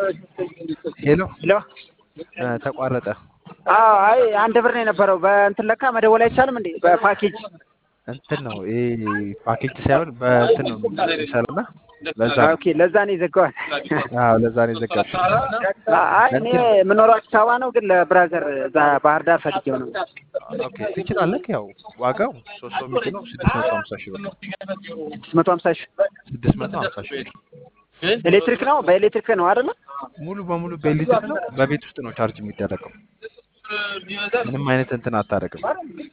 ሄሎ ሄሎ እ ተቋረጠ። አዎ አይ አንድ ብር ነው የነበረው። በእንትን ለካ መደወል አይቻልም እንዴ? በፓኬጅ እንትን ነው ይሄ ፓኬጅ ሳይሆን በእንትን ነው የሚሰራው እና ለዛ ነው። ኦኬ፣ ለዛ ነው ይዘጋዋል። አዎ ለዛ ነው የዘጋሁት። አይ እኔ የምኖረው አዲስ አበባ ነው፣ ግን ለብራዘር እዛ ባህር ዳር ፈልጌው ነው። ኦኬ ትችላለህ። ያው ዋጋው ሶስት ሰው የሚጭነው ስድስት መቶ ሀምሳ ሺህ ብር ነው። ስድስት መቶ ሀምሳ ሺህ ስድስት መቶ ሀምሳ ሺህ ብር ኤሌክትሪክ ነው፣ በኤሌክትሪክ ነው አይደለ? ሙሉ በሙሉ በኤሌክትሪክ ነው። በቤት ውስጥ ነው ቻርጅ የሚደረገው። ምንም አይነት እንትን አታደርግም።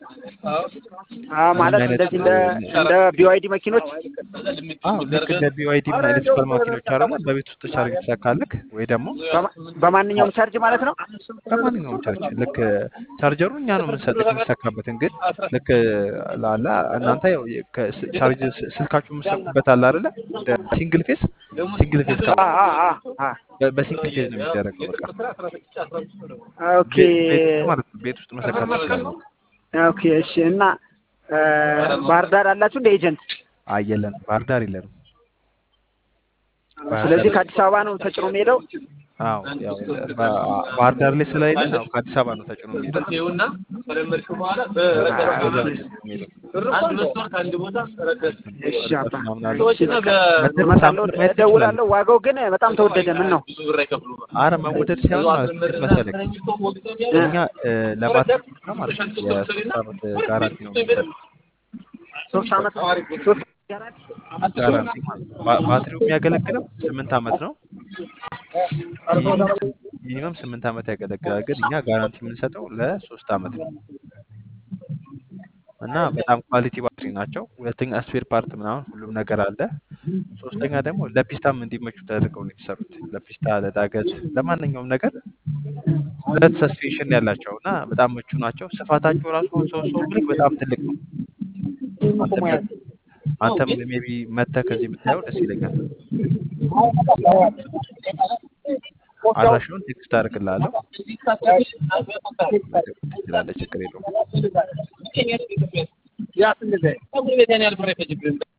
አዎ ማለት አይነት እንደዚህ እንደ እንደ ቢዋይዲ መኪኖች አዎ ልክ እንደ ቢዋይዲ ምን አይነት ሱፐር ማኪኖች አሉ። በቤት ውስጥ ቻርጅ ትሰካለህ ወይ ደግሞ በማ- በማንኛውም ቻርጅ ማለት ነው። በማንኛውም ቻርጅ ልክ ቻርጀሩ እኛ ነው የምንሰጥህ የምትሰካበትን ግን ልክ ላለ እናንተ ያው ከስ- ቻርጅ ስ- ስልካችሁ የምትሰኩበት አለ አይደለ እንደ ሲንግል ፌስ ሲንግል ፌስ አ አ አ አ በ- በሲንግል ፌዝ ነው የሚደረገው። በቃ ኦኬ ቤ- ቤት ውስጥ ማለት ነው። ቤት ውስጥ መሰካት ትችላለህ። ኦኬ እሺ። እና እ፣ ባህር ዳር አላችሁ እንደ ኤጀንት? አየለን ባህር ዳር የለንም። ባህር ስለዚህ ዳር ከአዲስ አበባ ነው ተጭኖ የሚሄደው። አዎ ያው በ- ባህር ዳር ላይ ስለሌለን ያው ከአዲስ አበባ ነው ተጭኖ የሚሄደው። ከዛ ነው የሚሄደው። እሺ አባ ምናምን አለ። እሺ፣ በቃ መተህ እመጣለሁ፣ ሳምፕል ማየት ትችላለህ። እደውላለሁ። ዋጋው ግን በጣም ተወደደ። ምን ነው? አረ መወደድ ሳይሆን ማለት ነው እንዴት መሰለህ እኛ እ፣ ለባትሪ ብቻ ማለት ነው የሶስት ዓመት ጋራንቲ ነው የሚሰጠው። ሶስት ዓመት ሶስት ጋራንቲ ጋራንቲ ማለት ነው። ባ- ባትሪው የሚያገለግለው ስምንት ዓመት ነው። ሚኒመም ስምንት ዓመት ያገለግላል። ግን እኛ ጋራንቲ የምንሰጠው ለሶስት ዓመት ነው እና በጣም ኳሊቲ ባትሪ ናቸው። ሁለተኛ ስፔር ፓርት ምናምን ሁሉም ነገር አለ። ሶስተኛ ደግሞ ለፒስታም እንዲመቹ ተደርገው ነው የተሰሩት። ለፒስታ፣ ለዳገት፣ ለማንኛውም ነገር ሁለት ሰስፔንሽን ያላቸው እና በጣም ምቹ ናቸው። ስፋታቸው ራሱ አሁን ሰው ሰው ብልክ በጣም ትልቅ ነው። አንተም አንተም ሜቢ መተህ ከዚህ ብታየው ደስ ይለኛል። አድራሻውን ቴክስት አደርግልሃለሁ። ትችላለህ፣ ችግር የለውም።